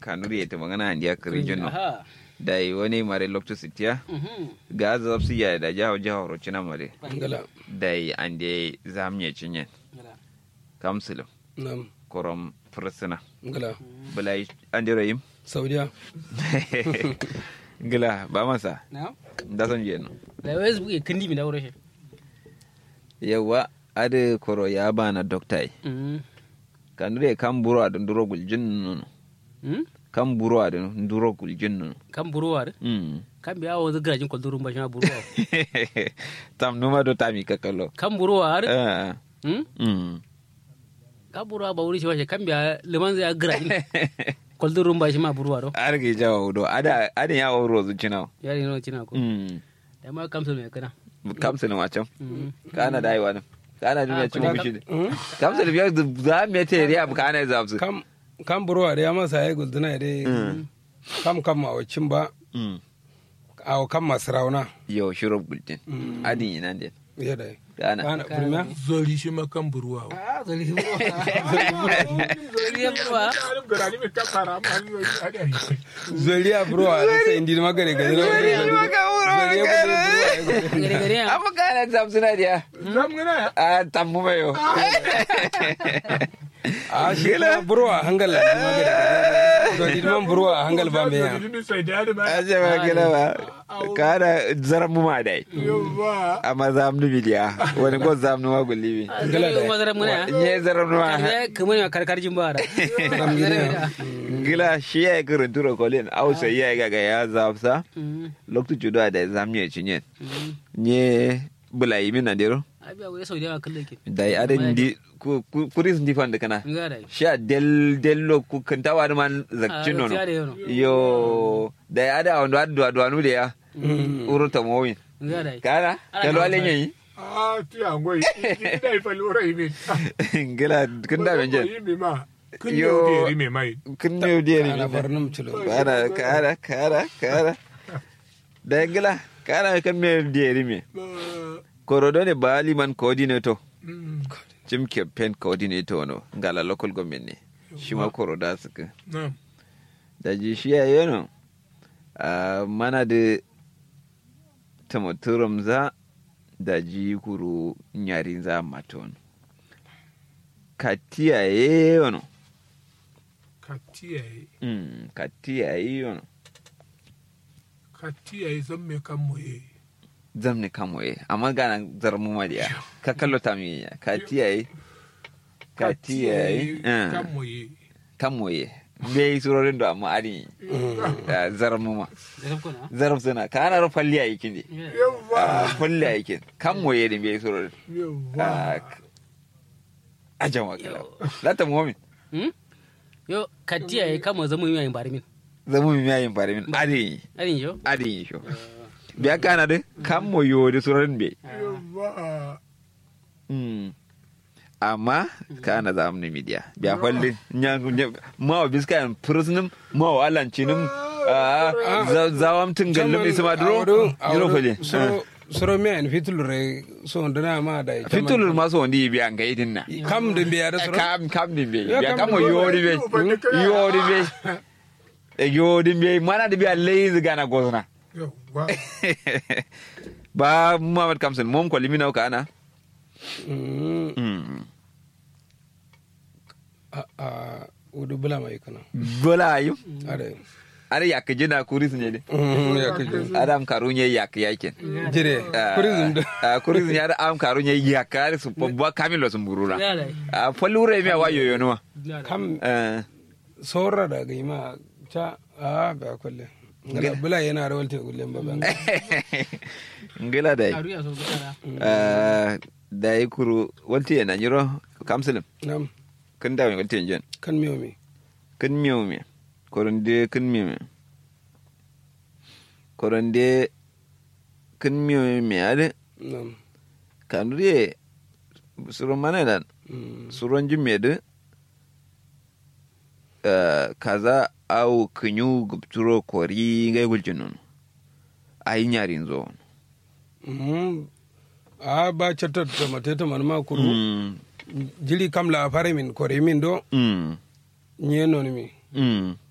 kanuri ya tuma gana handiya kirijin no aha da yi wani mare loktu sitiya mhm ga zafsi ya da jawo jawo rocina mare ngala da yi an da zamye cinyen ngala kamsulum nam korom fursuna ngala bulai an da rayim saudiya gila ba masa na da son je no da wai zuke kindi mi da wure shi yawa ade koro ya bana doktai mhm kanuri kan buru a dunduro guljin no mhm kan buru a dunduro guljin no kan buruwa da mm kan biya wa zuga jin kwaldurun ba shi ma buruwa tam numa do tami kakalo kan buruwa har eh mhm mm kan buruwa ba wuri shi ba shi kan biya liman zai gira jin kwaldurun ba shi ma buruwa do arge jawo do ada ada ya wuro zucina yari no cina ko mm da ma kamsul mai kana kamsulum a can mhm kana da aiwa nan kana duniya Ah, cin kuna mushi kamsulum ya za mu ta riya bu kana za su kam kam burwa da ya masa ya gulduna da kam kam a wacin ba mm a kam masu rauna yo shiro bultin adin ina ne ya da kana kana firmiya zoli shi ma kan buruwa wa. ah zali buruwa zali buruwa Alim garani mai kan fara amma ni wani ada yi. zoliya burwa da sai indi ma gare gare zoliya Zoliya gare gare ya amma kana za su na dia Zam gana ya. a tammu mai yo a shi kuma burwa hangal ma gare gare zoli man burwa hangal ba me ya Zoli ni sai da da ba. a ce ba gina ba kana zaran mu ma dai Yawa. amma za mu bidiya wani ko za mu wa gulli zali mazara mun ya ne zaran mu ma ya kamar ya karkar jin ba da gila shi ya yi kirin tura kolin ausa ya yi gaga ya zafsa mhm lokacin judo da zamye cinye mhm nye bula yi min nadiro abi abu ya sau da yawa kallon ke da yi adin di ku- ku- kuris ndi fan da kana nga da sha del dello ku kantawa da man zakcin nono da yano yo da yi ada wanda adu adu anu da ya uru ta mowin nga da kana kalo alen yayi Ah, ti angoyi. Ni da ifa lura yi min. gila kun da benje Yi mi ma. Kun Yo. yau da yi mai mai. kun ne da ana ni barnum chulo kana kana kana kana da gila kana kan me da me korodo ne bali man coordinator Mm. jim campaign coordinator no ngala local government ne shi ma koroda suka Na. da ji shi ya yi no a mana da tamaturum za da ji kuru nyarin za maton katiya ye yono Ka tiyaye. mm katiya ye yono Ka tiyaye zan me kan moye. zam ne kamo ye amma gana zarmu ma dia ka kallo ta mi ya katiya ye katiya ye Kan moye. kamo ye bai surorin da amma ari zarmu ma da sabko na zarf suna kana ro falli a yikin de Yawa. falli a yikin kan moye din bai surorin Yawa. a jama kala lata muhammin hmm yo katiya ya kama zama yi yayin barimin zamu mi yayin fare min ari arin yo ari sho biya kana de kan moyo de surorin be Yawa. mm amma kana za mu ne media biya falli nya ma wa biskan prisonum ma wa alancinim zawam tun gallum isma duro duro falle so soro me en fitul re so ndana ma da fitulur maso wandi biya ga idin na kam de biya da soro kam kam din be Ya, biya kam kam din be. yori be yori be yori be mana da biya lazy gana gozna Yawa. ba Muhammad Kamsin mom ko limina ka ana Mm, mm a a udu bula mai kana bola ayu are are yak jina kuris ne de Mm, ya kaje adam karunye yak yakin jire kurizum da Ah, kuris ne ada am karunye yak are su babba kamilo sun burura ya da a falure me wa yoyo no kam eh sora da ga ma ta a ba kulle ngala bula yana rawal te gulle ba ban ngila dai aru ya so gutara eh dai kuru walti yana nyiro kamsilim nam kun da walti jen kan miyo mi kun miyo me koronde kun miyo me koronde kun miyo me ade nam kanuriye suron mana dan Mm, suron jimme de kaza au kunyu gubturo kori ngai guljinun ayi nyarin zo mm, a ba chatta to mate to man ma kuru mm jili kam la fare min kore min do mm nye non mi mm